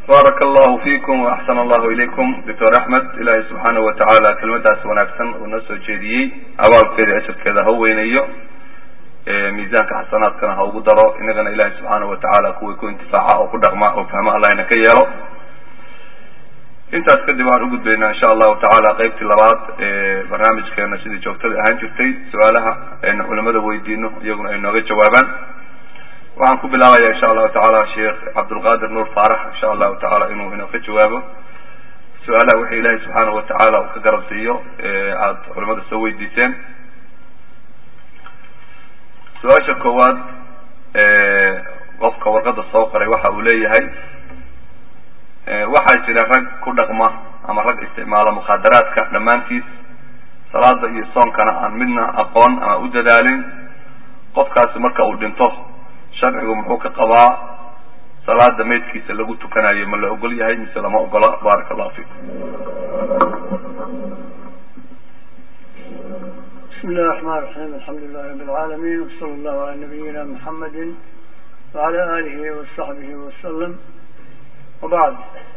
baaraka allahu fiikum waaxsan allahu ilaykum doctor axmed ilaahay subxaanahu watacaala kelmadaas wanaagsan uu noo soo jeediyey abaalkeeda ajarkeeda ha weynayo miisaanka xasanaadkana ha ugu daro inagana ilahay subxaanahu watacaala kuwii ku intifaaca oo ku dhaqma oo fahma allahna ka yeelo intaas kadib waxaan ugudbaynaa insha allahu tacaala qeybtii labaad ee barnaamijkeena sidii joogtada ahaan jirtay su-aalaha aynu culimada weydiino iyaguna ay nooga jawaabaan waxaan ku bilaabaya insha allahu tacaala sheekh cabdulqadir nuur faarax insha allahu tacaala inuu inoo ka jawaabo su-aalaha wixii ilahay subxaanahu watacaala uu ka garansiiyo aada culimada soo weydiiseen su-aasha koowaad qofka warqada soo qoray waxa uu leeyahay waxaa jira rag ku dhaqma ama rag isticmaala mukhaadaraadka dhammaantiis salaada iyo soonkana aan midna aqoon ama u dadaalin qofkaasi marka uu dhinto sharcigu muxuu ka qabaa salaada maydkiisa lagu tukanayo ma la ogol yahay mise lama ogola baaraka allahu fiikum bismi illahi raxmaan raxiim alxamdu lilahi rabi alcaalamiin wasala allahu ala nabiyina muxamedi wacala aalihi wasaxbihi wasalam wabacd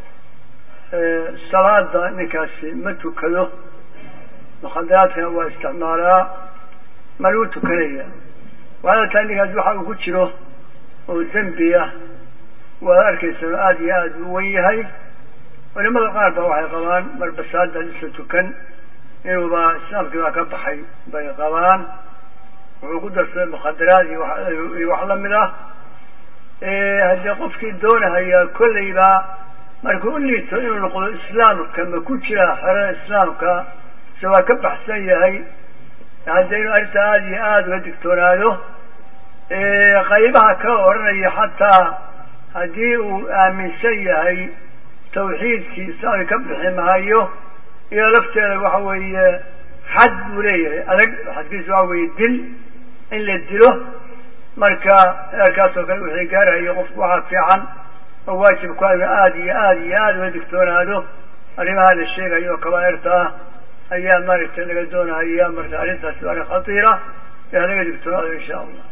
salaada ninkaasi ma tukado mukhadaraadkana waa isticmaalaa ma lagu tukanaya waxaala tahay ninkaasi waxa uu ku jiro oo dembi ah waad arkaysa aada iyo aada u wen yahay culimada qaar ba waxay qabaan marba salaada lisa tukan inuuba islaamkii baa ka baxay bay qabaan wuxuu ku darsaday mukhadaraad iyo wax lamid ah haddii qofkii doonahaya kolleyba markuu u liito inuu noqdo islaamka ma ku jira xerada islaamka se waa ka baxsan yahay haddii inuu arrinta aada iyo aada uga digtoonaado qaybaha ka odhanaya xataa haddii uu aaminsan yahay tawxiidkii islaamka ka bixi mahayo iyo lafteeda waxa weeye xad buu leeyahay adag xadkiisa waxa weeye dil in la dilo marka eerkaas oo kale wixii gaarahayo qofku waxaa fiican oo waajib ku inu aada iyo aada iyo aada uga digtoonaado arrimaha la sheegayo oo kabaairta ah ayaa maaragtay laga doonahaya marka arrintaasi waa arrin khatiira ee halaga digtoonaado insha allah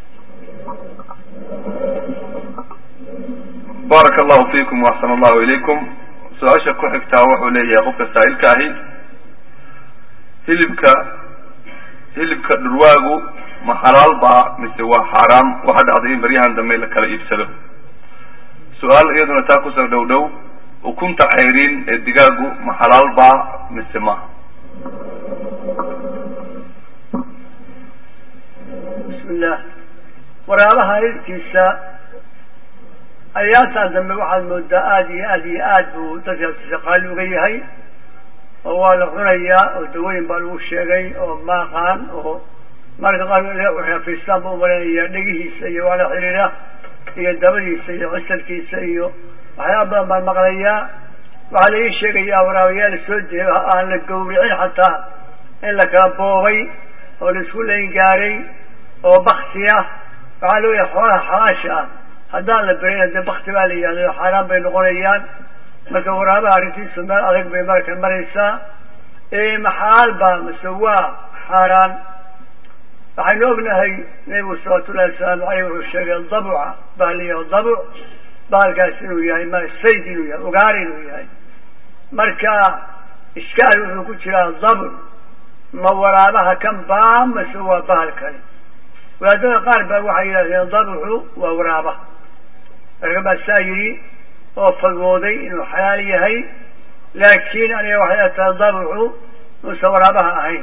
baaraka allahu fiikum waaxsan allahu ilaykum su-aasha ku xigtaa wuxuu leeyahay qofka saa'ilka ahi hilibka hilibka dhurwaagu ma xalaal baa mise waa xaaraam waxa dhacday in baryahan dambe la kala iibsado su-aal iyaduna taa kusoo dhow dhow ukunta ceyriin ee digaagu ma xalaal baa mise maha bismillah waraabaha hilibkiisa ayaataan dambe waxaad moodaa aada iyo aada iyo aad buu dadkaasi qaali uga yahay oo waa la cunayaa oo dawooyin baa lagu sheegay oo maaqaan oo marka qaar fiistaan buu umalaynaya dhegihiisa iyo waa la xiriira iyo dabadiisa iyo cisalkiisa iyo waxyaaba badan baan maqlayaa waxaa la ii sheegayaa waraabayaal soo jeedo aan la gawricin xataa in la kala boobay oo la isku layn gaaray oo bakti ah waxaa loo yahay xoolaha xalaasha ah haddaan la berayna dee bakti baa la yihahda xaaraan bay noqonayaan marka waraabaha arrintiisu meel adag bay marka maraysaa maxalaal baa mise waa xaaraan waxaynu ognahay nebigu salawatullahi wasalaamu aleyh wuxuu sheegay dabuca baa la yahay dabuc baalkaas inuu yahay ma sayd inuu yahay ugaar inuu yahay marka ishkaal wuxuu ku jiraa dabuc ma waraabaha kan baa mase waa bahal kale wadaadada qaar baa waxay yidhahdeen dabucu waa waraaba marka baa saa yidhi oo fagooday inuu xalaal yahay laakiin aniga waxay tahay dabucu muuse waraabaha ahayn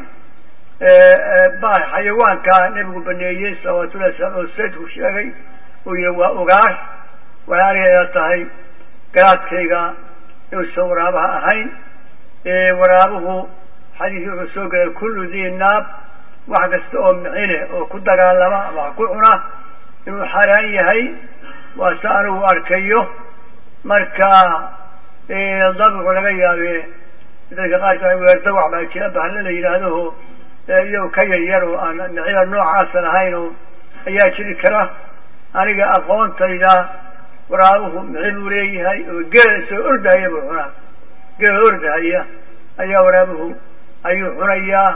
xayawaanka nebigu baneeyey salawatullahi wasalam oo saydku sheegay uu yihi waa ugaar waxay aniga tahay garaadkayga inuusan waraabaha ahayn waraabuhu xadiiskii wuxuu soo gelay kullu dii naab wax kasta oo micine oo ku dagaalama ama wax ku cuna inuu xaaraan yahay waa se anigu arkayo marka dabicu laga yaabe dadka qaarka weerdawac baa jira bahalla la yidhaahdo iyago ka yar yar oo aan micida noocaasan ahayn oo ayaa jiri kara aniga aqoontayda waraabuhu mici buu leeyahay oo geela soo ordahaya buu cunaa geela ordahaya ayaa waraabuhu ayuu cunayaa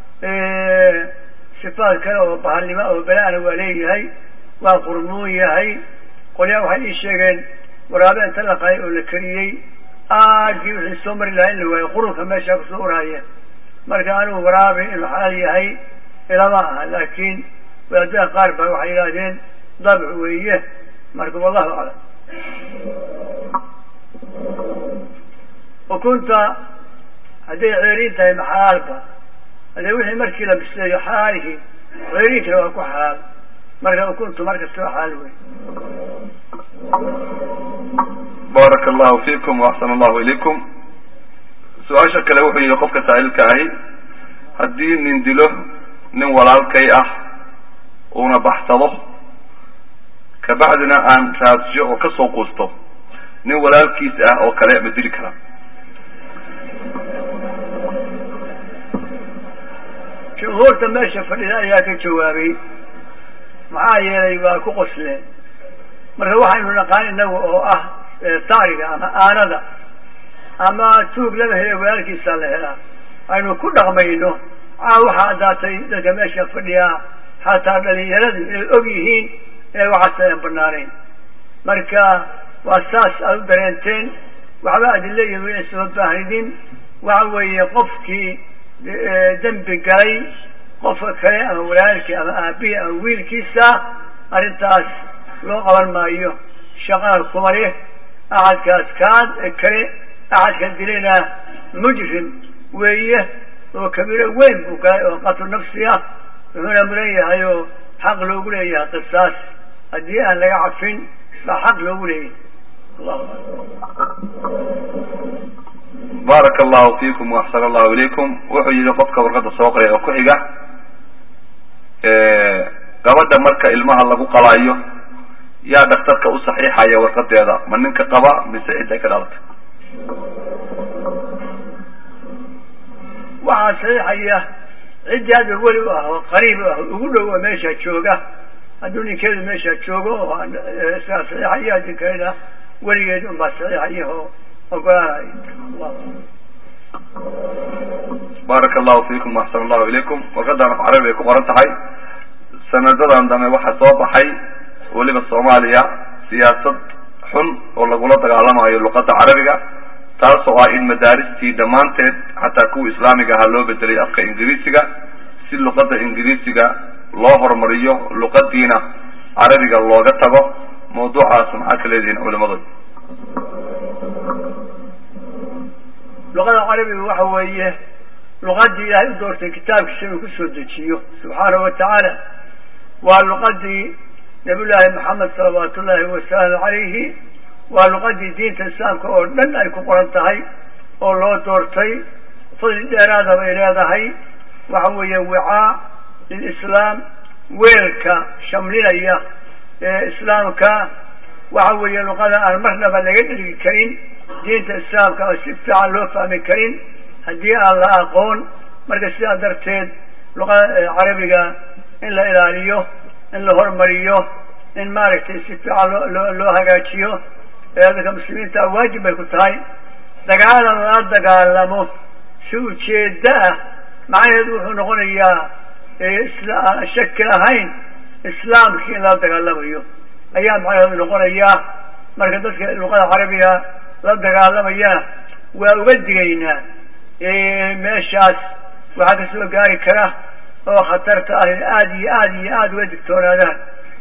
sifaad kale oo bahalnimo oo bela-ana waa leeyahay waa qurmuun yahay qolyaa waxay ii sheegeen waraabe inta la qaay oo la kariyey aadkii wixii soo mari lahaa in la waayo qurunka meeshaa kusoo urahaya marka anigu waraabe inuu xalaal yahay ilama aha laakiin wadaadada qaar baa waxay yidhaahdeen dabc weeye marka wallahu aclam ukunta hadday ceeriin tahay ma xalaalba haddee wixii markii la bisleeyo xalaalihi ceeriinkana waa ku xalaal marka ukuntu markasta waa xalaal wey baaraka allahu fiikum waaxsana allahu ilaykum su-aasha kale wuxuu yihi qofka saa'ilka ahi haddii nin dilo nin walaalkay ah uuna baxsado kabacdina aan raadsiyo oo kasoo quusto nin walaalkiis ah oo kale ma dili karaa jumhuurta meesha fadhida ayaa ka jawaabay maxaa yeelay waa ku qosleen marka waxaynu naqaan inagu oo ah taariga ama aanada ama tuug lama helo walaalkiisaa la helaa aynu ku dhaqmayno aa waxaa addaatay dadka meesha fadhiyaa xataa dhalinyaradu inay og yihiin inay waxaas ayan banaanayn marka waa saas aada u dareenteen waxba adilla iyo wina soo baahnin waxa weeye qofkii dembi galay qofka kale ama walaalkii ama aabihii ama wiilkiisa arrintaas loo qaban maayo shaqana kuma leh axadkaas kaan kale axadka dilayna mujrim weeye oo kabiiro weyn buu galay oo qatlu nafsi ah wuxuuna mudan yahay oo xaq loogu leeyahay qisaas haddii aan laga cafin baa xaq loogu leeyahay allahu baaraka allahu fiikum waaxsana allahu ilaykum wuxuu yihi qofka warqadda soo qoray oo ku xiga gabadha marka ilmaha lagu qalaayo yaa dhaktarka u saxiixaya warqadeeda ma ninka qaba mise cidday ka dhalatay waxaa saxiixaya ciddii hadda weli u ah oo qariib u ah ugu dhow oo meesha jooga hadduu ninkeedu meesha joogo oo isagaa saxiixaya haddii kalena weligeed unbaa saxiixaya oo ogolaanay baaraka allahu fiikum waaxsana allahu ilaykum warqadan af carabi ay ku qoran tahay sanadadan dambe waxaa soo baxay weliba soomaaliya siyaasad xun oo lagula dagaalamayo luqadda carabiga taasoo ah in madaaristii dhammaanteed xataa kuwa islaamiga ahaa loo bedelay afka ingiriisiga si luqadda ingiriisiga loo horumariyo luqadiina carabiga looga tago mawduucaas maxaa ka leedihiin culimadooda luqada carabiga waxa weeye luqadii ilaahay u doortay kitaabkiisa inuu kusoo dejiyo subxaanahu watacaala waa luqadii nabiy llaahi maxamed salawaatu ullaahi wasalaamu calayhi waa luqadii diinta islaamka oo dhan ay ku qoran tahay oo loo doortay fadli dheeraada bay leedahay waxa weeye wicaa lilislaam weelka shamlinaya ee islaamka waxa weeye luqada aan marnaba laga dhelgi karin diinta islaamka oo si fiican loo fahmi karin haddii aan la aqoon marka sidaa darteed luqada carabiga in la ilaaliyo in la hormariyo in maaragtay si fiican loo loo loo hagaajiyo ee dadka muslimiinta waajib bay ku tahay dagaalan lala dagaalamo si ujeeddo ah macnaheedu wuxuu noqonayaa isla shaki lahayn islaamkii in lala dagaalamayo ayaa macnaheedu noqonayaa marka dadka luqada carabiga la dagaalamayana waa uga digaynaa meeshaas waxaa kasoo gaari kara oo khatarta ah in aada iyo aada iyo aada uga digtoonaadaan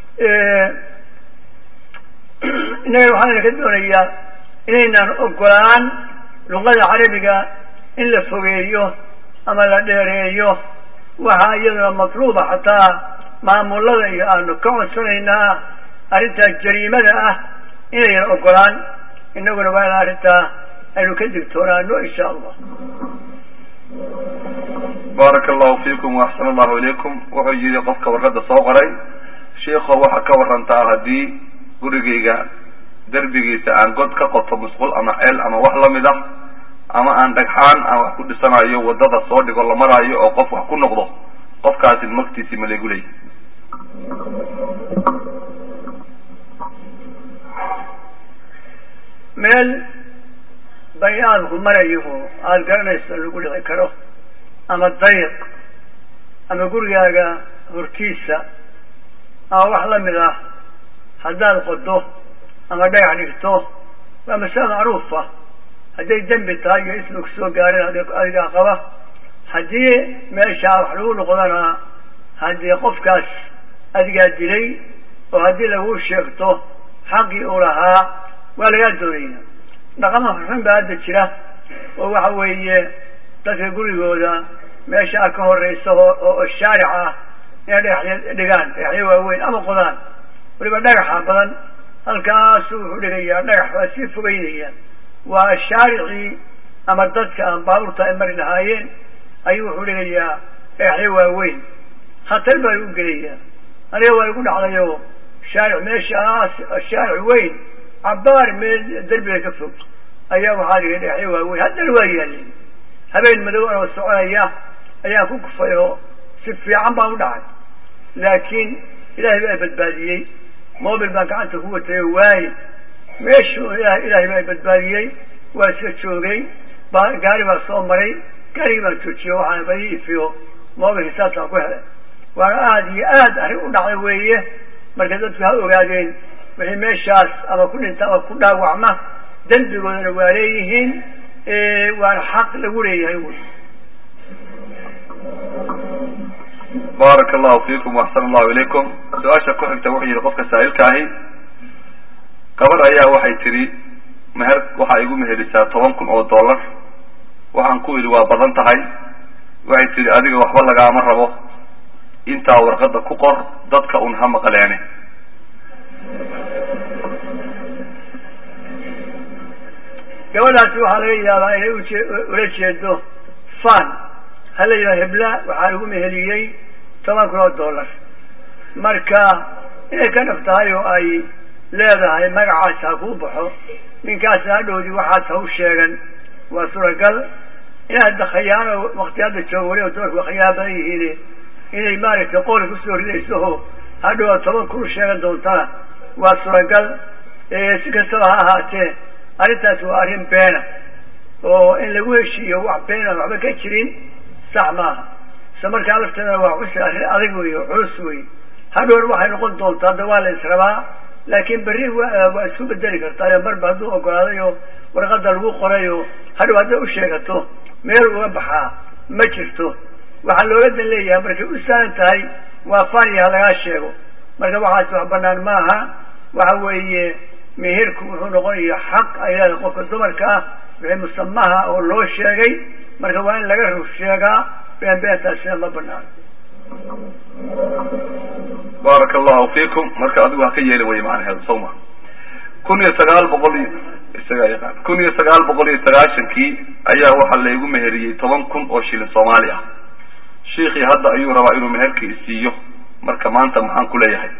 innagana waxaana ka doonayaa inaynaan ogolaan luqada carabiga in la fogeeyo ama la dheereeyo waxaa iyaduna matluuba xataa maamulada iyo aanu ka codsanaynaa arrintaas jariimada ah inaynan ogolaan inaguna waa in arrintaa aynu ka digtoonaano insha allah baaraka allahu fiikum waaxsana allahu ilaykum wuxuu yihi qofka warqadda soo qoray sheikho waxaa ka warantaa haddii gurigayga derbigiisa aan god ka qoto musqul ama ceel ama wax lamid ah ama aan dhagxaan aan wax ku dhisanayo wadada soo dhigo la maraayo oo qof wax ku noqdo qofkaasi magtiisi ma laygu leeyay meel bani aadamku marayo oo aada garanayso lagu dhici karo ama dariiq ama gurigaaga hortiisa ama wax lamid ah haddaad qodo ama dhagax dhigto waa masale macruufa hadday dembi tahay iyo ismi kusoo gaareen adigaa qaba haddii meeshaa wax lagu noqdana haddii qofkaas adigaa dilay oo haddii lagu sheegto xaqii uu lahaa waa lagaa doonaya dhaqama xun baa hadda jira oo waxa weeye dadka gurigooda meeshaa ka horeysa oo shaaric ah inay dhagaxya dhigaan dhagaxyo waaweyn ama qodaan waliba dhagaxa badan halkaasuu wuxuu dhigayaa dhagax baa sii fogeynaya waa shaaricii ama dadka aan baabuurta ay mari lahaayeen ayuu wuxuu dhigayaa dhagaxyo waaweyn khatar baa lagu gelayaa aniga waa igu dhacdayo shaaric meeshaas shaaric weyn cabaar meel derbiga ka fog ayaa waxaa dhigay dhagaxyo waaweyn haddana waa yaalin habeen madow anoo soconaya ayaan ku kufay oo si fiican baan u dhacay laakiin ilaahay baa badbaadiyey mobil baan gacanta ku watay oo waaye meeshu ilaahay baa badbaadiyey waa iska joogay ba gaari baa soo maray gaarigii baan joojiyo waxaan ba ii ifiyo mobilka saasaan ku helay waana aada iyo aad arrin u dhacday weeye marka dadku ha ogaadeen wixii meeshaas ama ku dhinta ama ku dhaawacma dembigoodana waa leeyihiin waana xaq lagu leeyahay wy baaraka allahu fiikum waxsan allahu ilaykum su-aasha ku xigta wuxuu yihi qofka saa'ilka ahi gabar ayaa waxay tidhi meher waxaa igu meherisaa toban kun oo dollar waxaan ku idhi waa badan tahay waxay tidhi adiga waxba lagaama rabo intaa warqadda ku qor dadka un ha maqleene gabadhaasi waxaa laga yaabaa inay uje ula jeedo fan ha la yidhaha hebla waxaa lagu meheliyey toban kun oo dollar marka inay ka dhab tahay oo ay leedahay magacaas ha kuu baxo ninkaasi hadhowdii waxaas ha u sheegan waa suuragal inaad khayaano wakti hadda joogo weliba dumarku waa khayaano badan yihiin inay maaragtay qooli kusoo ridayso oo hadhow aad toban kun u sheegan doontana waa suuragal si kastaba ha ahaatee arrintaasi waa arrin beena oo in lagu heshiiyo wax beena waxba ka jirin sax maaha isla markaa lafteedana waa cusri arrin adag wey oo culus wey hadhowna waxay noqon doontaa hadda waa la israbaa laakiin berri waa isku bedeli kartaa marba hadduu ogolaaday oo warqada lagu qoray oo hadhow hadday u sheegato meel uga baxaa ma jirto waxaa looga dan leeyahay markay u saaran tahay waa faniya ha lagaa sheego marka waxaas wax banaan maaha waxa weeye meherku wuxuu noqonaya xaq ay leedahay qofka dumarka ah wixii musamaha oo loo sheegay marka waa in laga rur sheegaa been beentaasina ma banaano baaraka allahu fiikum marka adigu ha ka yeeli waya macnaheedu soo ma kun iyo sagaal boqol iyo isagaa yaqaan kun iyo sagaal boqol iyo sagaashankii ayaa waxaa laygu meheriyey toban kun oo shilin soomaali ah shiikii hadda ayuu rabaa inuu meherkii isiiyo marka maanta maxaan ku leeyahay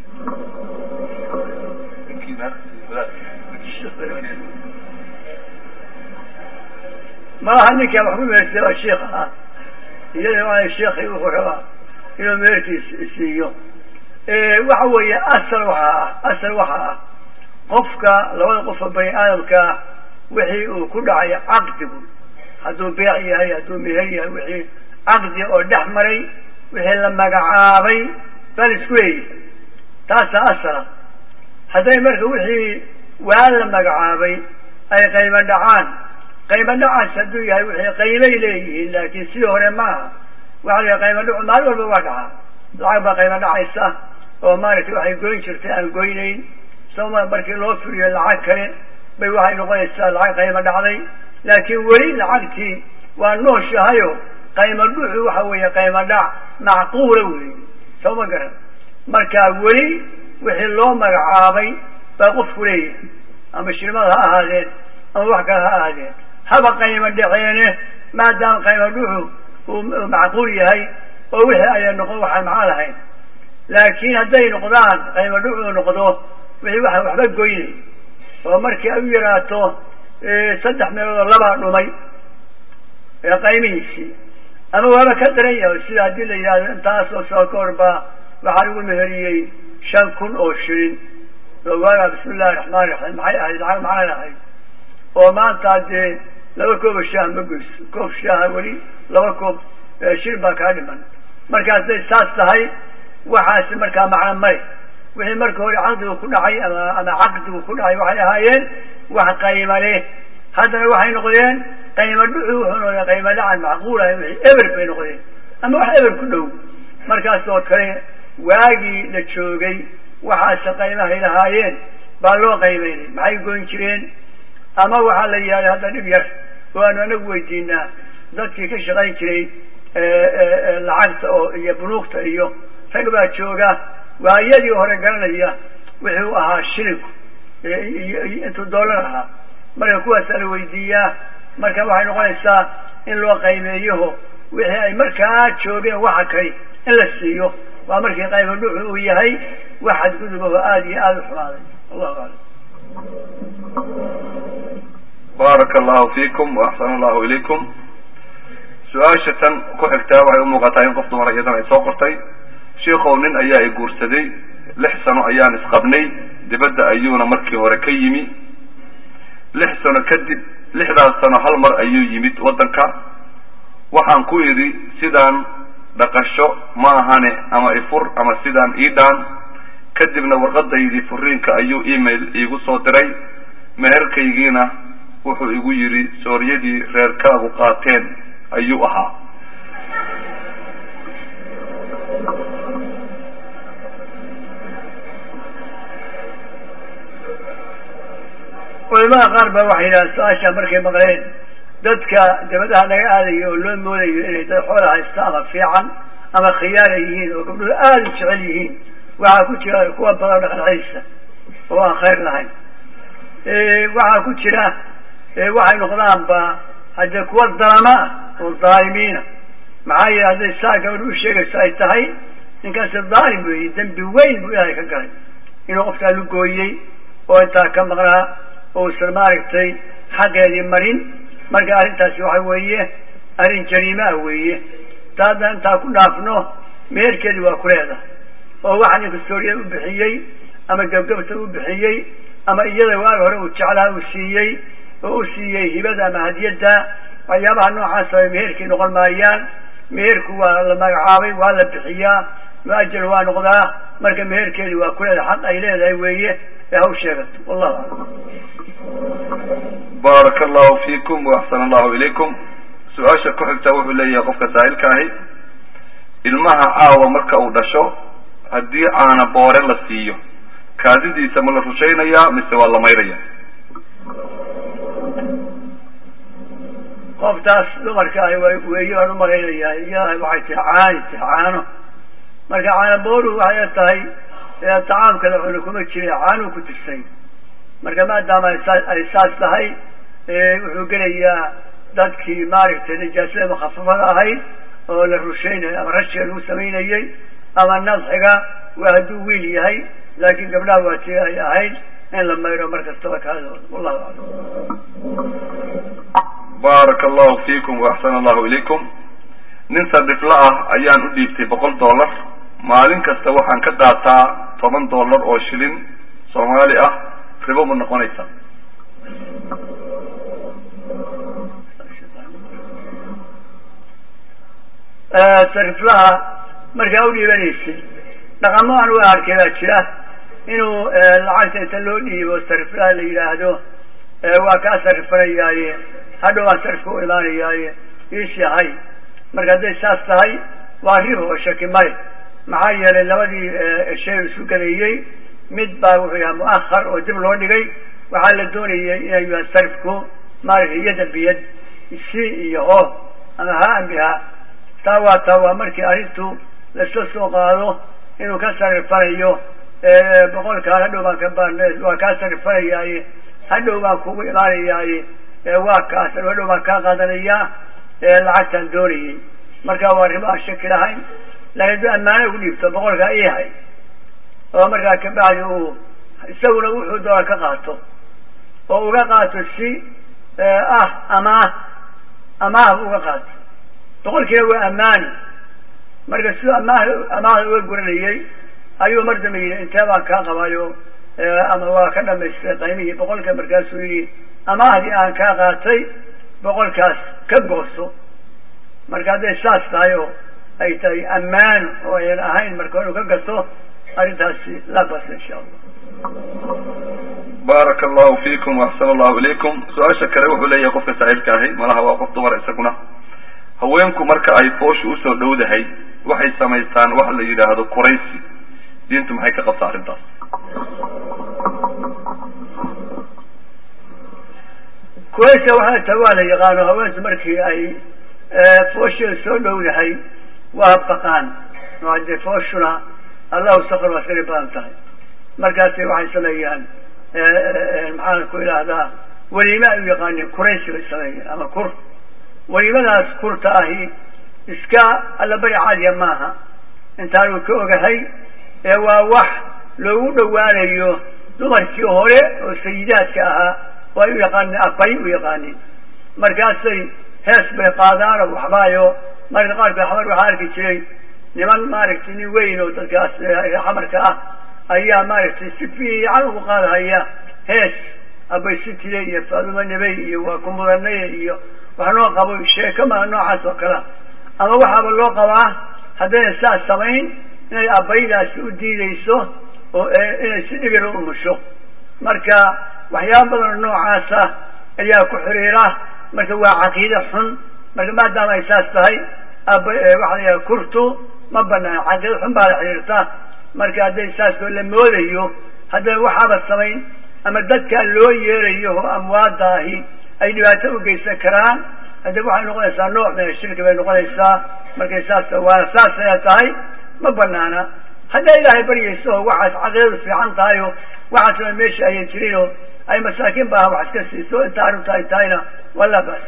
malaha ninkaa wax ku mehersay waa shiik ahaa iyada waa sheikii wuxuu rabaa inuu meherkiis isiiyo waxa weeye asal waxaa ah asal waxaa ah qofka labada qofka bani aadamkaa wixii uu ku dhacay caqdigu hadduu beec yahay hadduu meher yahay wixii caqdi oo dhex maray wixii la magacaabay baa la isku leeyahay taasaa asala hadday marka wixii waa la magacaabay ay qaymo dhacaan qaymo dhacaas hadduu yahay wixii qaymay leeyihiin laakiin sidii hore maaha waxa la qaymo dhacu maalin walba waa dhacaa lacag baa qaymo dhacaysa oo maaragtay waxay goyn jirtay aan goynayn soma markii loo firiyo lacag kale bay waxay noqonaysaa lacag qaymo dhacday laakiin weli lacagtii waa nooshahayo qaymo dhuxu waxa weeye qaymo dhac macquula wey soo ma garan marka weli wixii loo magacaabay baa qofku leeyahay ama shirmada ha ahaadeen ama wax kale ha ahaadeen haba qaymo dhaceene maadaama qaymo dhuxu uu macquul yahay oo wixii ayay noqon waxaan macno lahayn laakiin hadday noqdaan qaymo dhuxu noqdo wixii waa waxba goynay oo markii ay u yaraato saddex meeloodoo labaa dhumay ee qaymihiisii ama waaba ka daran yahay sida haddii la yidhahdo intaasoo soo ka hor baa waxaa lagu meheriyey shan kun oo shilin oo waagaa bismi illahi raxmaan raxiim maxay ahayd lacag maxay ahayd oo maanta dee laba kooba shaah ma goyso koob shaaha weli laba koob shilin baa kaa dhiman marka hadday saas tahay waxaasi markaa macno male wixii marka hore caqdigu ku dhacay ama ama caqdigu ku dhacay waxay ahaayeen wax qayma leh haddana waxay noqdeen qayma dhuxu wuxuu noqdeen qayma dhacan macquula wixii eber bay noqdeen ama wax eber ku dhow markaas oo kale waagii la joogay waxaase qaymahay lahaayeen baa loo qaymaynay maxay goyn jireen ama waxaa la yidhahda hadda dhib yar oo aanu anagu weydiinaa dadkii ka shaqayn jiray lacagta oo iyo bunuugta iyo rag baa jooga waayadii hore garanaya wuxuu ahaa shilinku intuu doolar ahaa marka kuwaasaa la weydiiyaa marka waxay noqonaysaa in loo qaymeeyaho wixii ay markaa joogeen waxa kali in la siiyo waa markii qayma dhuxu uu yahay wax xadgudubaho aada iyo aada u xumaaday allahu aclam baaraka allahu fiikum waaxsana allahu ilaykum su-aasha tan ku xigtaa waxay umuuqataa in qof dumara iyadana ay soo qortay sheikow nin ayaa i guursaday lix sano ayaan isqabnay dibadda ayuuna markii hore ka yimi lix sano kadib lixdaas sano hal mar ayuu yimid waddanka waxaan ku idhi sidaan dhaqasho ma ahane ama ifur ama sidaan ii dhaan kadibna warqadaydii furiinka ayuu email iigu soo diray meherkaygiina wuxuu igu yidhi sooryadii reerkaagu qaateen ayuu ahaa culamada qaar ba waxay yidhaha su-aasha markay maqleen dadka dabadaha laga aadayo oo loo moodayo inay dad xoola haysta ama fiican ama khiyaara yihiin oo gabdhuhu aada u jecel yihiin waxaa ku jira kuwa badan dhaqancelisa oo aan khayr lahayn waxaa ku jira waxay noqdaanba haddee kuwa dalama ah oo dhaalimiina maxaa yeele hadday saa gabadh u sheegayso ay tahay ninkaasi dhaalim weeye dembi weyn buu ilaahay ka galay inuu qofkaa lu gooyey oo intaa ka maqnaa oo usan maaragtay xaqeedii marin marka arrintaasi waxa weeye arrin jariime ah weeye ta haddaan intaa ku dhaafno meherkeedii waa ku leedahay oo waxa ninka sooriya u bixiyey ama gabgabta u bixiyey ama iyada waag hore uu jeclaa uu siiyey oo u siiyey hibada ama hadiyadda waxyaabaha noocaas ay meherkii noqon maayaan meherku waa la magacaabay waa la bixiyaa mu-ajal waa noqdaa marka meherkeedii waa ku leedahay xaq ay leedahay weeye ee ha u sheegato wallahu aclam baaraka allahu fiikum waaxsana allahu ilaykum su-aasha ku xigta wuxuu leeyahay qofka saa'ilka ahi ilmaha caawa marka uu dhasho haddii caana boore la siiyo kaadidiisa ma la rushaynayaa mise waa la mayraya qoftaas dumarka ah weeye baan umalaynayaa iyada waxay tahay caani tahay caano marka caana booruhu waxay tahay tacaamka la cuno kuma jira caanuu ku tirsay marka maadaama ay saas tahay wuxuu gelayaa dadkii maaragtay nijaasada mukhafafada ahayd oo la rushaynayo ama rashiga lagu samaynayey ama nadxiga waa hadduu wiil yahay laakiin gabdhaha waa tii ay ahayd in la mayro mar kastaba kaadooda wallahu aclam baaraka allahu fiikum waaxsana allahu ilaykum nin sadifla ah ayaan u dhiibtay boqol dollar maalin kasta waxaan ka qaataa toban dollar oo shilin soomaali ah ribo ma noqonaysa sariflaha markaa u dhiibanaysay dhaqamo aan waa arkay baa jira inuu lacagta inta loo dhiibo sariflaha la yidhaahdo waa kaa sarifanayaaye hadhow aan sarifka u imaanayaaye iisii hay marka hadday saas tahay waa ribo oo shaki male maxaa yeelay labadii shay isu gadeeyey mid baa wuxuu yahay mu'ahar oo dib loo dhigay waxaa la doonayay inay yahay sarifku maaragtay yada biyad si iyo ho ama haan biha taa waa taa waa markii arrintu laisla soo qaado inuu ka sarifanayo boqolkaan hadhow baan ka baan waa kaa sarifanayaaye hadhow baan kugu imaanayaaye waa kaas hadhow baan kaa qaadanayaa lacagtaan doonayay marka waa ribo aan shaki lahayn laakiin hadduu ammaano ugu dhiibto boqolkaa ihay oo markaa kabacdi uu isaguna wuxuu doona ka qaato oo uga qaato si ah amaah amaah bu uga qaato boqolkiina waa ammaani marka siduu amaah amaahda uga guranayay ayuu mar dambe yidhi intee baan kaa qabayo ama waa ka dhamaystay qaymihii boqolka markaasuu yidhi amaahdii aan kaa qaatay boqolkaas ka gooso marka hadday saas tahay oo ay tahay ammaano oo ayan ahayn marka inuu ka gato arrintaasi la bas insha allah baaraka allahu fiikum waxsana allahu ilaykum su-aasha kale wuxuu leeyahay qofka saa'ilka ahi malaha waa qof dumar isaguna haweenku marka ay fooshu usoo dhowdahay waxay samaystaan wax la yidhaahdo kuraysi diintu maxay ka qabtaa arrintaas kuraysa waxaa ta waa la yaqaano haweentu markii ay foosheeda soo dhowdahay waa baqaan oo haddee fooshuna allahu sakr waa iskari badan tahay markaasi waxay sameeyaan maxaan ku idhaahdaa weliime ay u yaqaanin kuraysi bay sameeyeen ama kur weliimadaas kurta ahi iska allabari caadiya maaha intaanu ka ogahay ee waa wax loogu dhowaanayo dumarkii hore oo sayidaadka ahaa oo ay u yaqaanin abay u yaqaanin markaasay hees bay qaadaan oo waxbaayo marka qaarkood xamar waxaa arki jiray niman maaragtay nin weyn oo dadkaas xamarka ah ayaa maaragtay si fiican ugu qaadahaya hees abay sitile iyo faaduma nebey iyo waa ku mudanaye iyo wax noo qabo sheeko maa noocaas oo kalea ama waxaaba loo qabaa haddayna saas samayn inay abaydaasi u diideyso oo inay si dhibira umusho marka waxyaaba badanoo noocaasa ayaa ku xiriira marka waa caqiide xun marka maadaama ay saas tahay ab waxa la yidhaha kurtu ma banaan caqiide xun baa la xiriirta marka hadday saas oo la moodayo hadday waxaaba samayn ama dadkaa loo yeerayo oo amwaada ahi ay dhibaato u geysan karaan hadde waxay noqonaysaa nooc min ashirki bay noqonaysaa markay saas waana saas aya tahay ma banaana hadday ilaahay baryayso oo waxaas caqiidadu fiican tahay oo waxaasna meesha ayan jirin oo ay masaakiin baa wax iska siiso inta arrinta ay tahayna wala bas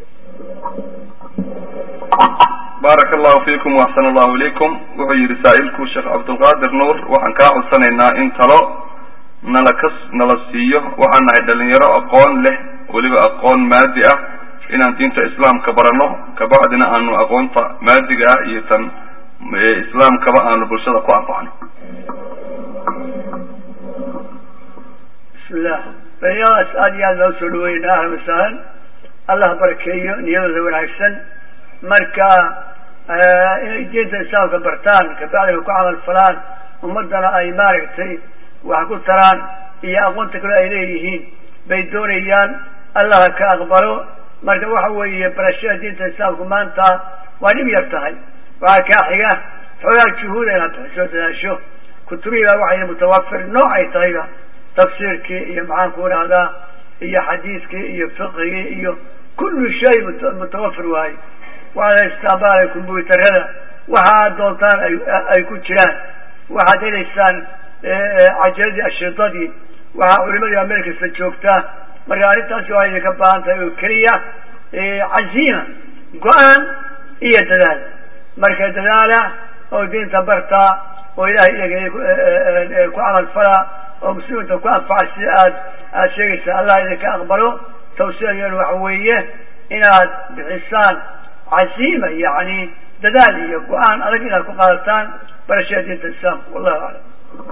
baaraka allahu fiikum waxsana allahu ilaykum wuxuu yihi saa'ilku sheekh cabdulqaadir nuur waxaan kaa codsanaynaa in talo nala ka nala siiyo waxaan nahay dhalinyaro aqoon leh weliba aqoon maadi ah inaan diinta islaamka barano kabacdina aanu aqoonta maadiga ah iyo tan islaamkaba aanu bulshada ku anfacno bismillah dhalinyaradaas aada iyo aad baa usoo dhaweynaa ahlan wasahlan allah barakeeyo niyadooda wanaagsan marka inay diinta islaamka bartaan kabacdina ku camal falaan ummadana ay maaragtay wax ku taraan iyo aqoonta kale ay leeyihiin bay doonayaan allah ka aqbalo marka waxa weeye barashada diinta islaamku maanta waa dhib yar tahay waxaa kaa xiga xoogaa juhuud inaad bixiso dadaasho kutubihii baa waxay mutawafir nooc ay tahayba tafsiirkii iyo maxaan ku idhahdaa iyo xadiiskii iyo fiqigii iyo kullu shay mutawafir waaye waxaad haystaan combyuutarada waxaad doontaan ay ku jiraan waxaad helaysaan cajaladii ashiidadii waxaa culimadii meel kasta joogtaa marka arrintaasi waa idinka baahan tahay oo keliya caziima go-aan iyo dadaal marka dadaala oo diinta bartaa oo ilahay iyaga ku camal falaa oo muslimiinta ku anfaca sida aad aada sheegaysaa allah idinka aqbalo tawsiyadeenu waxa weeye inaad bixisaan caziima yani dadaal iyo go-aan adag inaad ku qaadataan barashada diinta islaamka wallahu aclam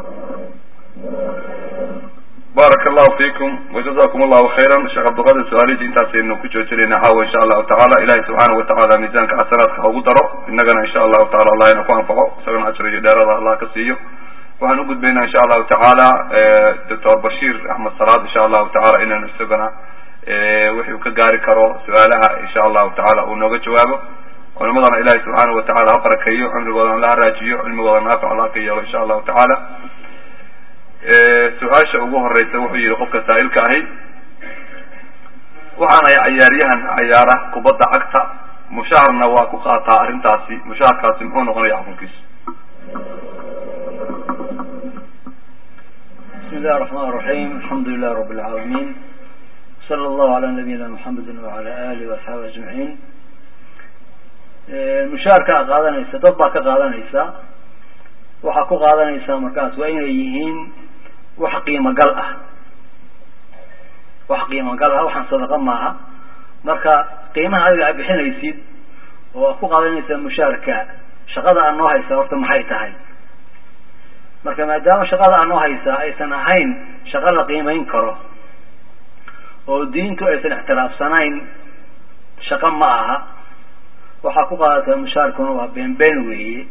baaraka allahu fiikum wajazakum allahu khayran sheekh cabdilqaadir su-aalihiisi intaasaynu ku joojinayna caawa insha allahu tacala ilahi subxaana watacaala miisaanka xasanaadka haugu daro inagana insha allahu tacala allah ina ku anfaco isagana ajr iyo dheerada allah ka siiyo waxaan ugudbaynaa insha allahu tacaala doctor bashiir axmed salaad insha allahu tacala inaynu isagana wixi uu ka gaari karo su-aalaha insha allahu tacala uu nooga jawaabo culimadana ilahi subxaana watacala ha barakeeyo cumrigoodana la haraajiyo cilmigooda naafic allah ka yeelo insha allahu tacaala su-aasha ugu horeysa wuxuu yihi qofka saa'ilka ahi waxaan ahay cayaaryahan cayaara kubadda cagta mushaharna waa ku qaataa arrintaasi mushaharkaasi muxuu noqonaya xukunkiisu بسم الله الرحمن الرحيم الحمد لله رب العالمين صلى الله على نبينا محمد وعلى آله وأصحابه أجمعين mushaarka a qaadanaysa dad baa ka qaadanaysa waxaa ku qaadanaysaa markaas waa inay yihiin wax qiimo gal ah wax qiimo gal ah waxaan sadaqa maaha marka qiimaha adiga aad bixinaysid oo aad ku qaadanaysaa mushaarka shaqada aad noo haysaa horta maxay tahay marka maadaama shaqada aad noo haysaa aysan ahayn shaqo la qiimeyn karo oo diintu aysan ixtiraafsanayn shaqo ma aha waxaa ku qaadataa mushaarkuna waa been been weeye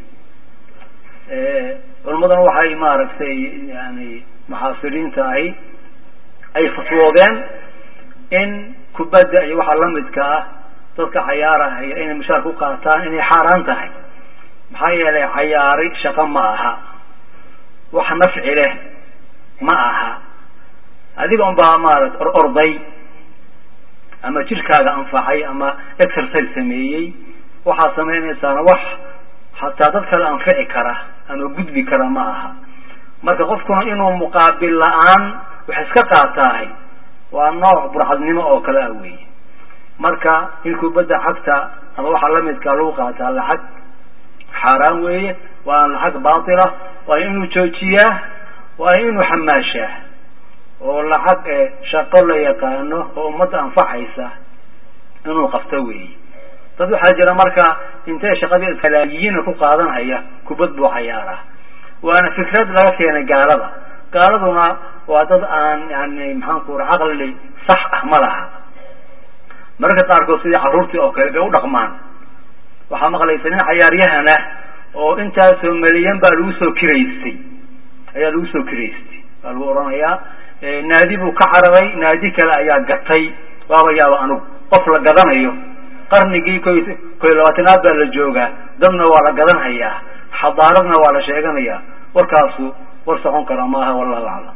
culimaduna waxay maaragtay yani muxaasiriinta ahi ay fatwoodeen in kubadda iyo waxaa lamidka ah dadka cayaarahaya inay mushaar ku qaataan inay xaaraan tahay maxaa yeelay cayaari shaqo ma aha wax nafci leh ma aha adiga un baa maarata or orday ama jirkaaga anfacay ama exercise sameeyey waxaad samaynaysaana wax hataa dad kale anfici kara ama gudbi kara ma aha marka qofkuna inuu muqaabil la-aan wax iska qaataahay waa nooc burcadnimo oo kale ah weeye marka in kubadda cagta ama waxaa lamidkaa lagu qaataa lacag xaaraan weeye waana lacag baatila waa inuu joojiyaa waa inuu xamaashaa oo lacag shaqo la yaqaano oo ummadda anfacaysa inuu qabto weeye dad waxaa jira marka intay shaqadii kalaayiina ku qaadanhaya kubad buu cayaaraa waana fikrad laga keenay gaalada gaaladuna waa dad aan yani maxaanku ura caqli sax ah ma laha mararka qaarkood sidii carruurtii oo kale bay u dhaqmaan waxaa maqlaysa nin cayaaryahana oo intaasoo meliyan baa lagu soo kiraystay ayaa lagu soo kiraystay baa lagu odhanayaa naadi buu ka cararay naadi kale ayaa gatay waaba yaaba anugu qof la gadanayo qarnigii koy koy labaatanaad baa la joogaa dadna waa la gadanhayaa xadaaradna waa la sheeganayaa warkaasu war socon kara maaha wallahu aclam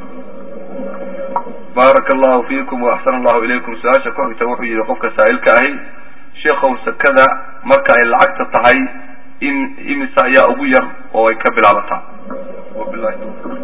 baaraka allahu fiikum wa axsana allahu ilaykum su-aasha ku xigta wuxuu yihi qofka saa'ilka ahi sheikow sakada marka ay lacagta tahay in imisa ayaa ugu yar oo ay ka bilaabataa wabilahi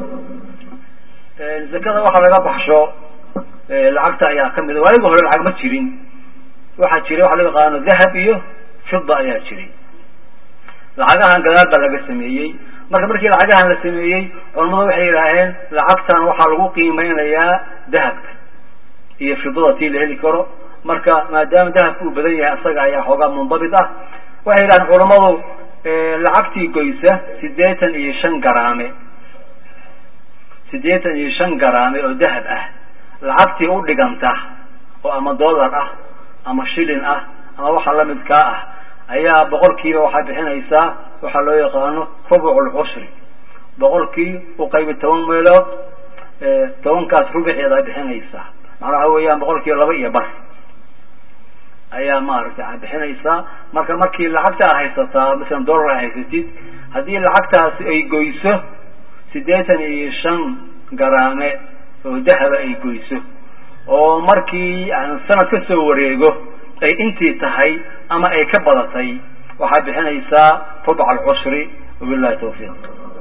zakada waxaa laga baxsho lacagta ayaa kamid a waayigi hore lacag ma jirin waxaa jiray waxa loo yaqaano dahab iyo fida ayaa jiray lacagahan gadaal baa laga sameeyey marka markii lacagahan la sameeyey culamadu waxay yidhaaheen lacagtan waxaa lagu qiimeynayaa dahabka iyo fidada tii la heli karo marka maadaama dahabka uu badan yahay asaga ayaa xoogaa mundabit ah waxay yidhahdeen culamadu lacagtii goysa sideetan iyo shan garaame sideetan iyo shan garaame oo dahab ah lacagtii u dhiganta oo ama dollar ah ama shilin ah ama waxa lamidkaa ah ayaa boqolkiiba waxaa bixinaysaa waxaa loo yaqaano rubuc lcushri boqolkii u qaybi toban meelood tobankaas rubuceeda bixinaysaa macnaa waxa weeyaan boqolkiiba laba iyo bar ayaa maaragtay bixinaysaa marka markii lacagta a haysataa masalan dollar a haysatid haddii lacagtaasi ay goyso siddeetan iyo shan garaame oo dahaba ay goyso oo markii yani sanad ka soo wareego ay intii tahay ama ay ka badatay waxaad bixinaysaa rubca alcushri wabillahi tawfiiq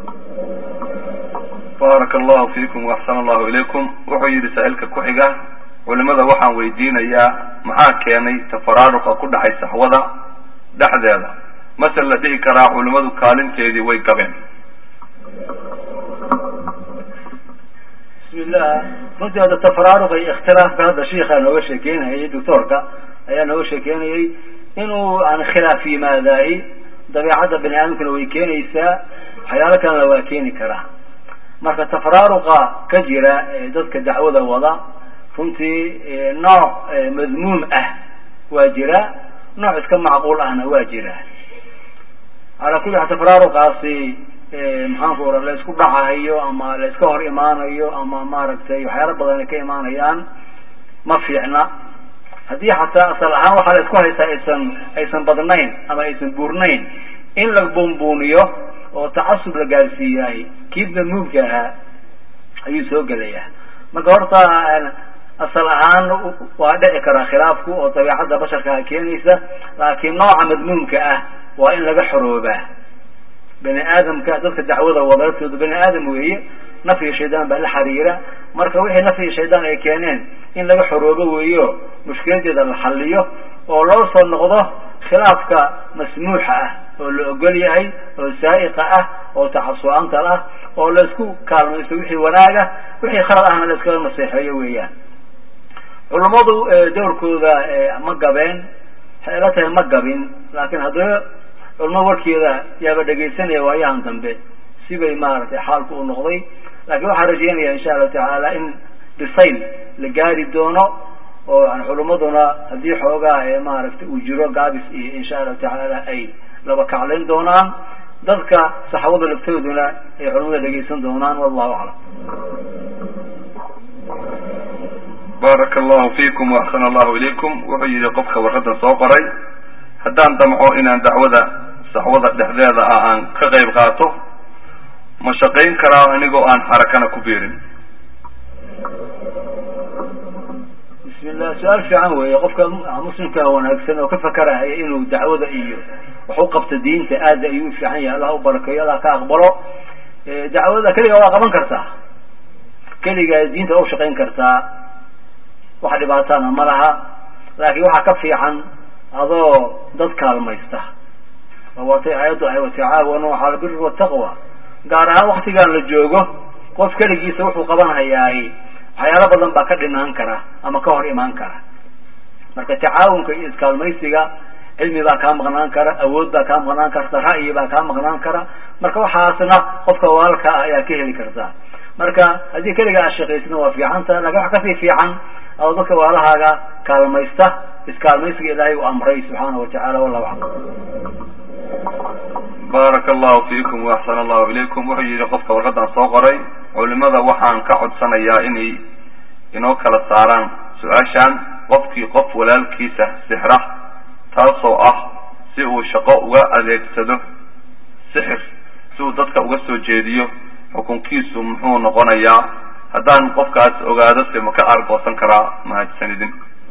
baaraka allahu fiikum waaxsana allahu ilaykum wuxuu yihi saa-ilka ku xiga culimada waxaan weydiinayaa maxaa keenay tafaraaruqa ku dhacay saxwada dhexdeeda mase la dhihi karaa culimadu kaalinteedii way gabeen bismillah runtii hadda tafaraaruqa iyo ikhtilaafka hadda shiikaa nooga sheekeynayay doctoorka ayaa nooga sheekeynayay inuu yani khilaaf yimaadaahi dabeecadda bani aadamkuna way keenaysaa waxyaalo kalena waa keeni karaa marka tafaraaruqa ka jira dadka dacwada wada runtii nooc madmuum ah waa jira nooc iska macquul ahna waa jira calaa kulli xaal tafaraaruqaasi maxaanku ora la isku dhacahayo ama la iska hor imaanayo ama maaragtay waxyaalo badan ay ka imaanayaan ma fiicna haddii xataa asal ahaan waxaa la isku haystaa aysan aysan badnayn ama aysan buurnayn in la buunbuuniyo oo tacasub la gaarsiiyaay kii damuubka ahaa ayuu soo gelayaa marka horta asal ahaan waa dhici karaa khilaafku oo dabeecadda basharkaa keenaysa laakiin nooca madmuumka ah waa in laga xoroobaa bani aadamka dadka dacwada wadaatooda bani aadam weeye nafyi shaydaan baa la xiriira marka wixii nafyi shaydaan ay keeneen in laga xoroobo weeyo mushkiladeeda la xaliyo oo loo soo noqdo khilaafka masmuuxa ah oo la ogol yahay oo saa'iqa ah oo tacasu'aanta ah oo laisku kaalmaysto wixii wanaaga wixii khalad ahna la iskaga naseexeeyo weeyaan culummadu dowrkooda ma gabeen waxay ila tahay ma gabin laakiin haddana culamada warkeeda yaaba dhegaysanaya waayahan dambe sibay maaragtay xaalku u noqday laakiin waxaan rajeynaya insha allahu tacaala in bisayl la gaari doono oo yani culimmaduna haddii xoogaa ee maaragtay uu jiro gaabis iyo insha allahu tacaala ay laba kaclayn doonaan dadka saxaabada laftooduna ay culimada dhegaysan doonaan wallahu aclam baaraka allahu fiikum waaxsana allahu ilaykum wuxuu yihi qofka warqadan soo qoray haddaan damco inaan dacwada saxwada dhexdeeda ah aan ka qayb qaato ma shaqayn karaa anigoo aan xarakana ku biirin bismillah su-aal fiican weeye qofka muslimka wanaagsan oo ka fakaraya inuu dacwada iyo wax u qabto diinta aad ayuu u fiican yahay allah u barakeeyo allah ka aqbalo dacwada keligaa waa qaban kartaa keligaa diinta waa ushaqayn kartaa wax dhibaatana ma laha laakiin waxaa ka fiican adoo dad kaalmaysta waatay aayaddu ahay watacaawanu cala albiri wataqwa gaar ahaan waktigan la joogo qof keligiisa wuxuu qabanhayaay waxyaalo badan baa ka dhinaan kara ama ka hor imaan kara marka tacaawunka iyo iskaalmaysiga cilmi baa kaa maqnaan kara awood baa kaa maqnaan karta ra'yi baa kaa maqnaan kara marka waxaasna qofka walaalka ah ayaa ka heli karta marka haddii keliga aad shaqaysna waa fiicanta lakin wax kasii fiican adoo dadka waalahaaga kaalmaysta iskaalmaysiga ilaahay u amray subxaana watacala wallahu aclam baaraka allahu fiikum waaxsana allahu ilaykum wuxuu yihi qofka warqadan soo qoray culimada waxaan ka codsanayaa inay inoo kala saaraan su-aashan qofkii qof walaalkiisa sixra taasoo ah si uu shaqo uga adeegsado sixir si uu dadka uga soo jeediyo xukunkiisu muxuu noqonayaa haddaan qofkaas ogaado se ma ka aargoosan karaa mahadsanidin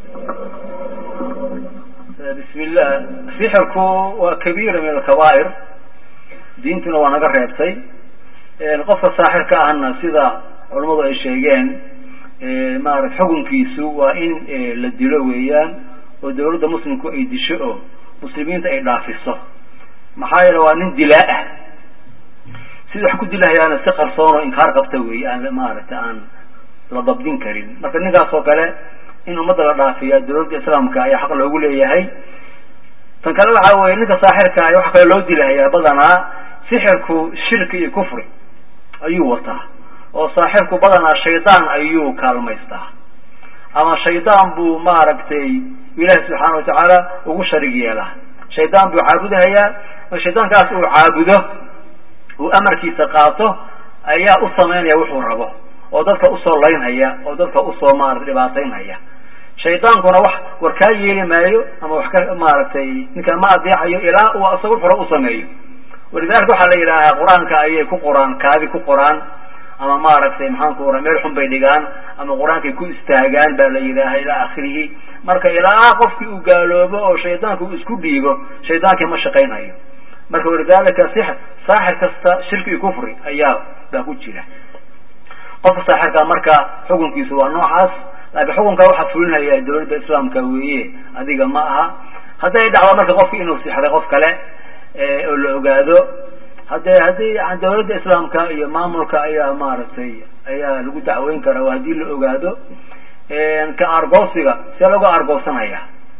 bismillah sixirku waa kabiira min alkabaa'ir diintuna waa naga reebtay qofka saaxirka ahna sida culamadu ay sheegeen maarata xukunkiisu waa in la dilo weeyaan oo dawladda muslimku ay disho oo muslimiinta ay dhaafiso maxaa yeele waa nin dilaa ah sida wax ku dilahayaana si qarsoon oo inkaar qabta weeye aan maaragta aan la dabdin karin marka ninkaas oo kale in ummadda la dhaafiya dawladda islaamka ayaa xaq loogu leeyahay tan kale waxa weye ninka saaxirka ah waxa kale loo dilahayaa badanaa sixirku shirki iyo kufri ayuu wataa oo saaxirku badanaa shaydaan ayuu kaalmaystaa ama shaydaan buu maaragtay ilaahi subxaana watacaala ugu sharig yeelaa shaydaan buu caabudahayaa marka shaydaankaas uu caabudo uu amarkiisa qaato ayaa u samaynaya wuxuu rabo oo dadka usoo laynhaya oo dadka usoo maarata dhibaataynhaya shaydaankuna wax war kaa yeeli maayo ama wax ka maaragtay ninkaan ma adeecayo ilaa uu isaga wuxuu u sameeyo walidalika waxaa la yidhaahaa qur-aanka ayay ku qoraan kaadi ku qoraan ama maaragtay maxaanku ora meel xun bay dhigaan ama qur-aankay ku istaagaan baa la yidhaaha ilaa akhirihi marka ilaa qofkii uu gaaloobo oo shaydaanka uu isku dhiibo shaydaankii ma shaqaynayo marka walidalika six saaxir kasta shirki iyo kufri ayaa baa ku jira qofka saaxirka marka xukunkiisu waa noocaas laakiin xukunka waxaa fulinaya dawladda islaamka weeye adiga ma aha hadday dhacdo marka qofki inuu sixray qof kale oo la ogaado hadde haddii dawladda islaamka iyo maamulka ayaa maaragtay ayaa lagu dacweyn karaa oo haddii la ogaado ka argoosiga see laga argoosanaya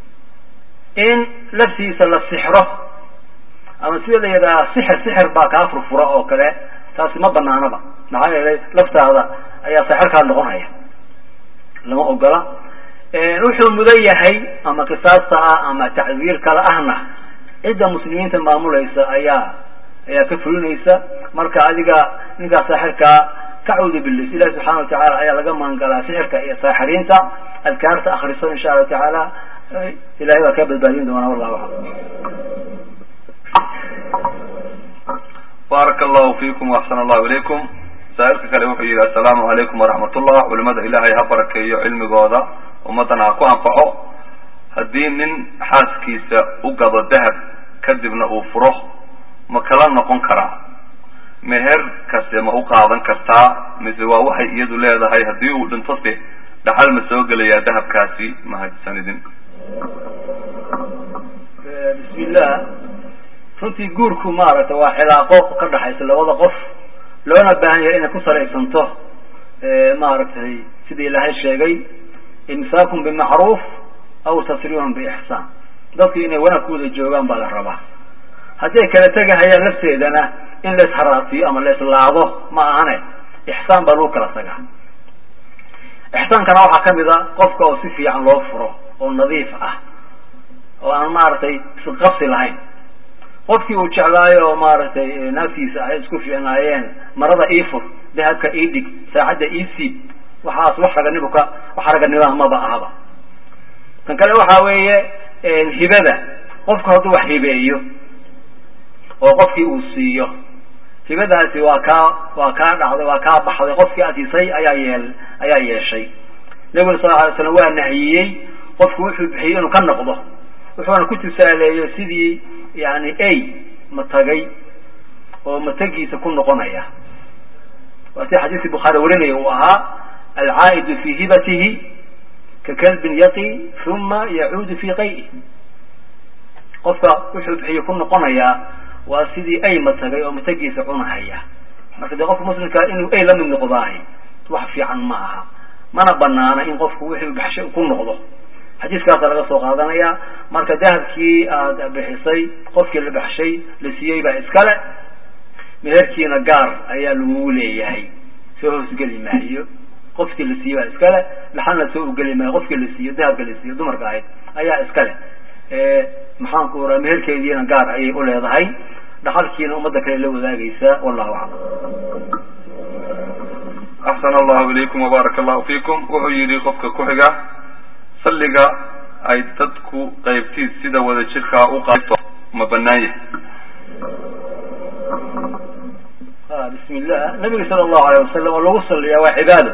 in laftiisa la sixro ama sida la yidhaha sixir sixir baa kaa furfura oo kale taasi ma banaanaba maxaa yeelay laftaada ayaa saaxirkaa noqonaya lama ogola wuxuu mudan yahay ama qisaasta ah ama tacdiir kale ahna cidda muslimiinta maamulaysa ayaa ayaa ka fulinaysa marka adiga ninkaa saaxirkaa kacuudu bilis ilahi subxana watacaala ayaa laga maangalaa sixirka iyo saaxiriinta adkaarta akriso insha allahu tacaala ilahay baa kaa badbaadin doonaa wallahu aclam baaraka allahu fiikum waxsana allahu ilaykum saa-ilka kale wuxuu yihi assalaamu calaykum waraxmat ullah culimada ilaahay ha barakeeyo cilmigooda ummaddana ha ku anfaco haddii nin xaaskiisa u gado dahab kadibna uu furo ma kala noqon karaa meher kase ma u qaadan kartaa mise waa waxay iyadu leedahay haddii uu dhinto se dhaxal ma soo gelayaa dahabkaasi mahadsanidin bismillah runtii guurku maaragtay waa cilaaqo ka dhaxaysa labada qof loona baahan yahay inay ku salaysanto maaragtay sida ilaahay sheegay imsaakun bimacruuf aw tasriihun biixsaan dadku inay wanaag ku wada joogaan baa la rabaa hadday kala tegahayaan lafteedana in la isharaatiyo ama la islaado ma ahane ixsaan baa lagu kala tagaa ixsaankana waxaa kamid a qofka oo si fiican loo furo oo nadiif ah oo aan maaragtay isqabsi lahayn qofkii uu jeclaayo oo maaragtay naagtiisa ay isku fiicnaayeen marada ii fur dahabka ii dhig saacadda ii siib waxaas wax raganimo ka wax raganimaha maba ahaba tan kale waxa weeye hibada qofku hadduu wax hibeeyo oo qofkii uu siiyo hibadaasi waa kaa waa kaa dhacday waa kaa baxday qofkii asiisay ayaa yeel ayaa yeeshay nabiguna sal alay slam waa nahiyey qofku wuxuu bixiyey inuu ka noqdo wuxuuna ku tusaaleeyey sidii yani a matagay oo matagiisa ku noqonaya waa sida xadiiskii bukhaari warinaya uu ahaa alcaa'idu fi hibatihi ka kalbin yaqi uma yacuudu fi qay'i qofka wuxuu bixiyey ku noqonayaa waa sidii ay matagay oo matagiisa cunahaya marka dee qofka muslimkaa inuu ay la mid noqdaahay wax fiican ma aha mana banaana in qofku wixii baxshay ku noqdo xadiiskaasa laga soo qaadanaya marka dahabkii aada bixisay qofkii la baxshay la siiyey baa iskale meherkiina gaar ayaa lagugu leeyahay soo hoosgeli maayo qofkii la siiyey baa iskale laxalna soo ugeli maayo qofkii la siiyo dahabka la siiyo dumarka ahayd ayaa iskale maxaanku oraa meherkeediina gaar ayay u leedahay dhaxalkiina ummadda kale la wadaagaysaa wallahu aclam axsan allahu ilaykum wbaaraka allahu fiikum wuxuu yidhi qofka ku-xiga salliga ay dadku qaybtiis sida wada jirkaa u qaybto ma banaan yahay bismi illah nabiga sala allahu alayh wasalam oo lagu saliyaa waa cibaado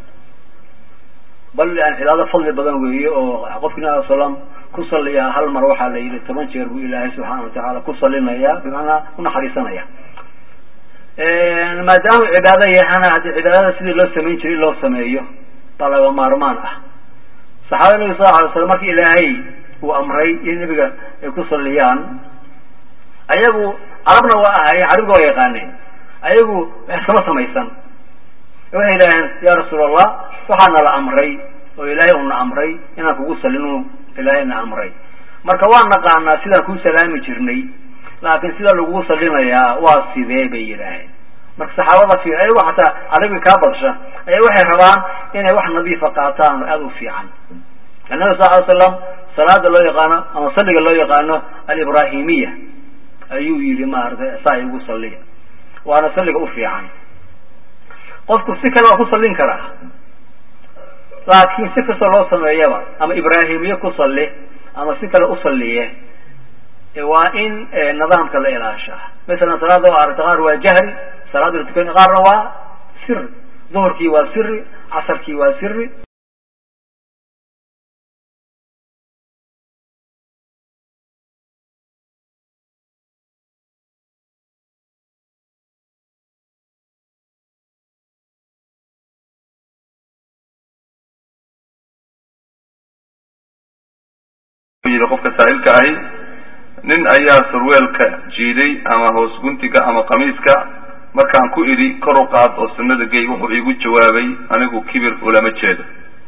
bal yani cibaado fadli badan weeye oo qofki nabi al salam ku saliyaa hal mar waxaa la yidhi toban jeer buu ilaahay subxaana watacaala ku salinaya bimacnaa unaxariisanaya maadaama cibaado yahana haddii cibaadada sidii loo samayn jiray in loo sameeyo baa laga maarmaan ah saxaabada nabiga sal alay slam markii ilaahay uu amray in nabiga ay ku saliyaan ayagu carabna waa ahaayeen carabiga waa yaqaaneen ayagu wax kama samaysan waxay yidhaaheen ya rasuul allah waxaana la amray oo ilaahay una amray inaan kugu salinu ilaahayna amray marka waan naqaanaa sidaan kuu salaami jirnay laakiin sida lagugu salinayaa waa sidee bay yidhaaheen marka saxaabada fi ayagu xataa carabiga kaa badsha ayaa waxay rabaan inay wax nadiifa qaataan oo aada u fiican nabi sal ly slam salaada loo yaqaano ama salliga loo yaqaano alibrahimiya ayuu yihi maaragtay saa igu saliya waana salliga u fiican qofku si kale waa ku sallin karaa laakiin si kastoo loo sameeyaba ama ibraahimiye ku salli ama si kale u salliye waa in nidaamka la ilaashaa masalan salaada waa aragta qaar waa jahri salaada la tukan qaarna waa siri duhurkii waa siri casarkii waa siri yidhi qofka saa'ilka ahi nin ayaa surweelka jiiday ama hoos guntiga ama qamiiska markaan ku idhi kor u qaad oo sunnada gey wuxuu iigu jawaabay anigu kibir ulama jeedo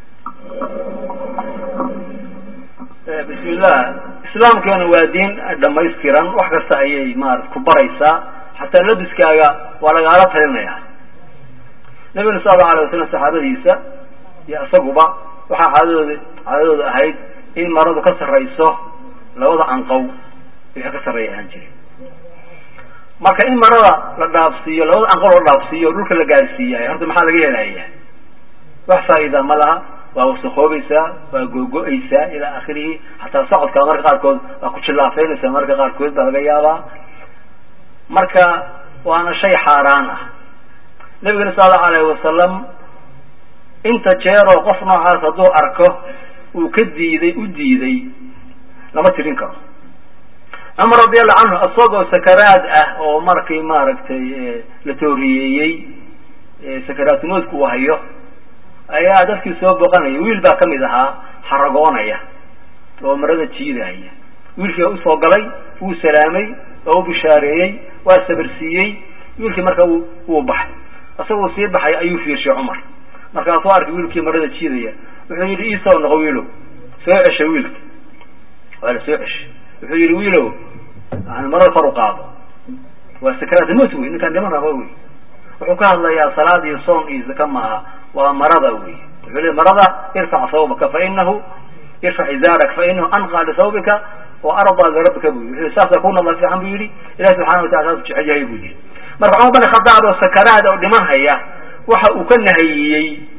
bismi illah islaamkeena waa diin dhamaystiran wax kasta ayay maarata ku baraysaa xataa labiskaaga waa lagaala talinaya nabiguna sal allau alay wasalam saxaabadiisa iyo isaguba waxaa caadadooda caadadooda ahayd in maradu ka sarrayso labada anqow wixii ka sarreeya ahaan jire marka in marada la dhaafsiiyo labada anqow la dhaafsiiyo o dhulka la gaarsiiyaay horta maxaa laga helaya wax faa'iida ma laha waa wasakoobaysaa waa googo-aysaa ilaa akhirihi xataa socodka marka qaarkood waa ku jillaafeynaysaa marka qaarkood baa laga yaabaa marka waana shay xaaraan ah nabigana sala allahu alayhi wasalam inta jeeroo qof noocaas hadduu arko uu ka diiday u diiday lama tirin karo cumar radiallahu canhu isagoo sakaraad ah oo markii maaragtay la tooriyeeyey sakaraatimoodku uu hayo ayaa dadkii soo boqanaya wiil baa kamid ahaa xaragoonaya oo marada jiidaya wiilkii baa usoo galay wuu salaamay waa u bishaareeyey waa sabirsiiyey wiilkii marka wuu baxay isagoo sii baxay ayuu fiirshay cumar markaasuu arkay wiilkii marada jiidaya wuxuu yidhi iisoo noqo wiilow soo cesha wiilka waa la soo ceshay wuxuu yidhi wiilow yani marada kor u qaado waa sakaraat mot wey ninkaan dhiman raba wey wuxuu ka hadlayaa salaad iyo soon iyo zaka maaha waa marada wey wuxuu le marada irfac sawbaka fainahu irfac izaarak fainahu anqa lisawbika wa ardaa lirabbika bu wuxuu saasaa ku nadla fiican bu yidhi ilahi subxana watala saas jecel yahay bu yidhi marka cumar bin khadaab oo sakaraad oo dhiman haya waxa uu ka nahayiyey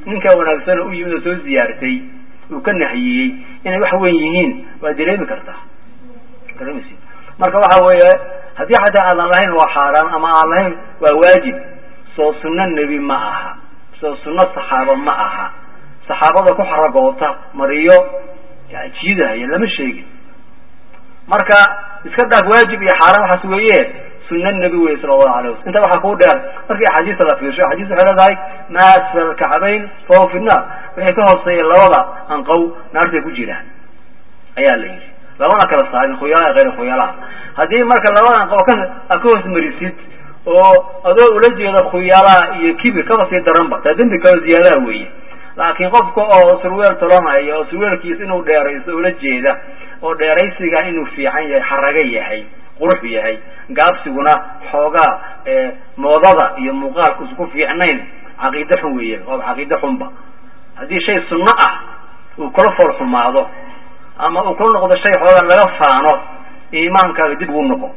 ninkaa wanaagsan oo u yimid oo soo ziyaartay uu ka nahiyey inay wax weyn yihiin waa dareemi kartaa dareemaysid marka waxa weeye haddii xataa aadan lahayn waa xaaraan ama aan lahayn waa waajib soo sunno nebi ma aha soo sunno saxaaba ma aha saxaabada ku xaragoota mariyo jiidahaya lama sheegin marka iska dhaaf waajib iyo xaaraan waxaas weeye sunna nebi wey sala allahu alayh waslam intaa waxaa kuu dheer markii axaadiista la fiirsho axaadiis waxay leedahay ma asfal alkacbayn fahuwa fi nnaar waxay ka hooseeyeen labada anqow naartay ku jiraan ayaa la yidhi labana kala saarin khuyalaha hayr khuyalaha haddii marka labada anqow ka a ka hoos marisid oo adoo ula jeeda khuyalaha iyo kibir kaba sii daranba taa dembi kalo ziyaadaha weeye laakiin qofka oo surweel tolanaya oo surweelkiisa inuu dheeraysto ula jeeda oo dheeraysiga inuu fiican yahay xaraga yahay qurux yahay gaabsiguna xoogaa moodada iyo muuqaalku isku fiicnayn caqiide xun weeye waaba caqiide xunba haddii shay sunno ah uu kula fool xumaado ama uu kula noqdo shay xoogaa laga faano iimaankaaga dib ugu noqo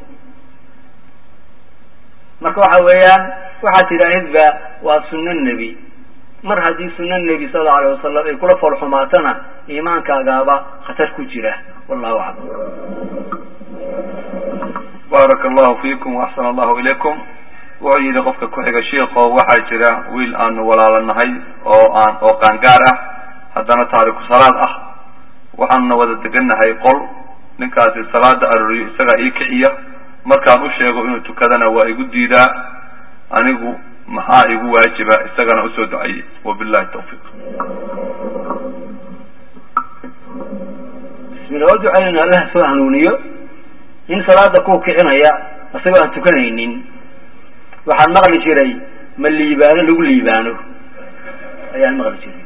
marka waxa weeyaan waxaad tidhaahidba waa sunno nebi mar haddii sunno nebi sala allau alayh wasalam ay kula fool xumaatana iimaankaagaaba khatar ku jira wallahu aclam baaraka allahu fiikum waaxsana allahu ilaykum wuxuu yidhi qofka ku-xiga shiiko waxaa jira wiil aanu walaalanahay oo aan oo qaangaar ah haddana taariku salaad ah waxaanuna wada degannahay qol ninkaasi salaada arooriyo isagaa ii kiciya markaan u sheego inuu tukadana waa igu diidaa anigu maxaa igu waajiba isagana usoo ducayey wabillahi tawfiiq bismillah waa ducaynayna allah soo hanuuniyo nin salaada ku kicinaya isagoo aan tukanaynin waxaan maqli jiray ma liibaano lagu liibaano ayaan maqli jiray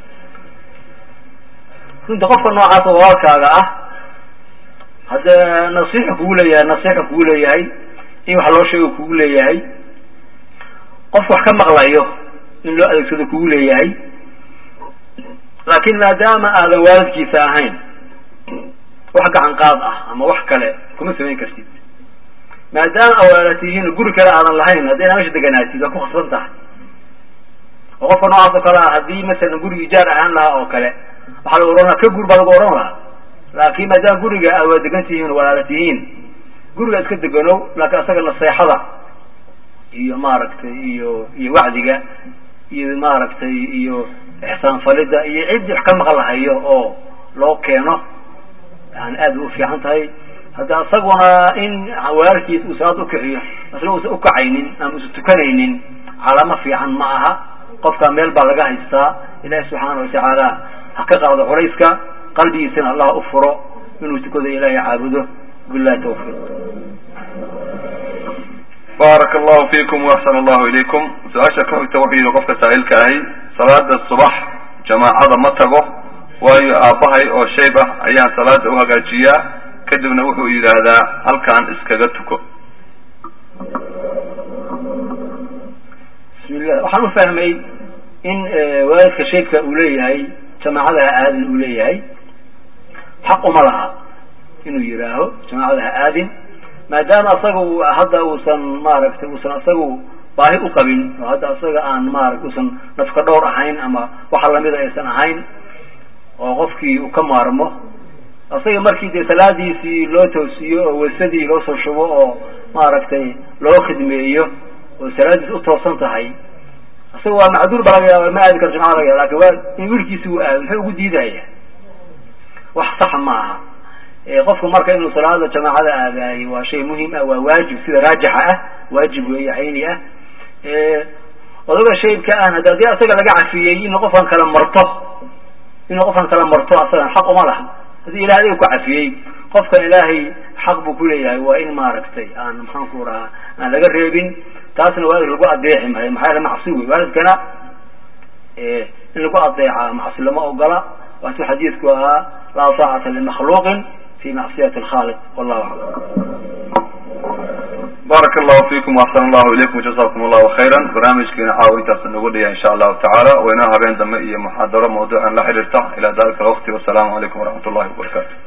runta qofka noocaas oo walaalkaaga ah haddee nasiixu kugu leeyahay nasiixu kugu leeyahay in wax loo sheego kugu leeyahay qofka wax ka maqlayo in loo adeegsado kugu leeyahay laakin maadaama aadan waalidkiisa ahayn wax gacan qaad ah ama wax kale kuma samayn kartid maadaama awaala tihiin guri kale aadan lahayn haddayna mesha deganaatid waa ku khasban tahay oo qofka noocaas oo kale ah haddii masalan gurigi ijaar ahaan lahaa oo kale waxaa lagu ohan laha ka guur baa lagu odhan lahaa laakin maadaama guriga aad waa degan tihiin walaala tihiin guriga iska deganow laakiin asaga naseexada iyo maaragtay iyo iyo wacdiga iyo maaragtay iyo ixsaan falida iyo ciddii wax ka maqan lahayo oo loo keeno yani aad bay ufiican tahay hadda isaguna in walaalkiis uu salaad ukixiyo isna uusan ukacaynin ama usan tukanaynin calaamo fiican ma aha qofka meel baa laga haystaa ilahi subxaana watacaala ha ka qaado culayska qalbigiisana allah u furo inuu tukado ilahay caabudo billahi tawfiiq baaraka allahu fiikum waaxsana allahu ilaykum su-aasha ka xigta wuxuu yihi qofka saa'ilka ahi salaada subax jamaacada ma tago waayo aabbahay oo shayb ah ayaan salaada u hagaajiyaa kadibna wuxuu yidhaahdaa halkaan iskaga tuko bismillah waxaan ufahmay in waalidka shaybka uu leeyahay jamaacada ha aadin uu leeyahay xaq uma laha inuu yidhaaho jamaacada ha aadin maadaama asaga hadda uusan maaragtay uusan asagu baahi u qabin oo hadda asaga aan maarata uusan nafka dhowr ahayn ama waxa lamida aysan ahayn oo qofkii uu ka maarmo asaga markii dee salaadiisii loo toosiyo oo waysadii loo soo shubo oo maaragtay loo khidmeeyo oo salaadiisi utoosan tahay asaga waa macduur ba laga yaaba ma aadi karo jamaca laga yaaba lakin waa in wiilkiisi uu aado muxuu ugu diidaya wax saxa ma aha qofku marka inuu salaada jamaacada aadaayo waa shay muhim ah waa waajib sida raajixa ah waajib weeye cayni ah odaga shaybka ahna hada hadii asaga laga cafiyey inuu qofkan kala marto inuu qofkan kala marto asagan xaq uma laha haddii ilahay adiga ku cafiyey qofkan ilaahay xaq buu kuleeyahay waa in maaragtay aan maxaanku rahaa aan laga reebin taasna waalid lagu adeeci maayo maxaa yaele macsi wey waalidkana in lagu adeeca macsi lama ogola waatuu xadiidku ahaa laa taacata limakhluuqin fi macsiyati alkhaaliq wallahu aclam baaraka allahu fiikum waaxsana allahu ilaykum jazakum allahu khayran barnaamijkeena caawa intaas nagu dhaya insha allahu tacaala waynoo habeen dambe iyo muxaadaro mawduucan la xiriirta ila dalika alwaqti wasalaamu calaykum waraxmat ullahi wabarakatu